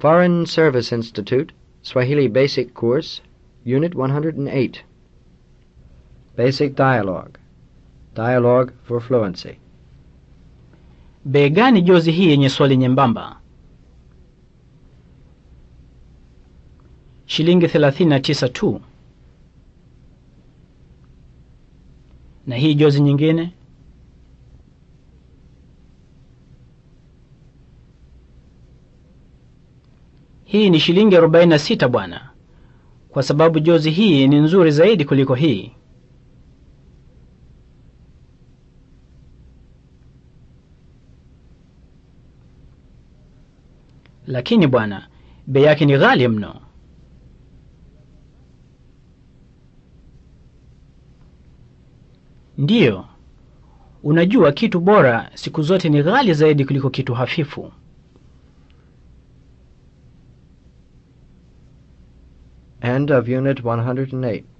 Foreign Service Institute, Swahili Basic Course, Unit 108. Basic Dialogue. Dialogue for Fluency. Bei gani jozi hii yenye swali nyembamba? Shilingi 39 tu. Na hii jozi nyingine? Hii ni shilingi 46 bwana, kwa sababu jozi hii ni nzuri zaidi kuliko hii. Lakini bwana, bei yake ni ghali mno. Ndiyo, unajua kitu bora siku zote ni ghali zaidi kuliko kitu hafifu. End of Unit 108.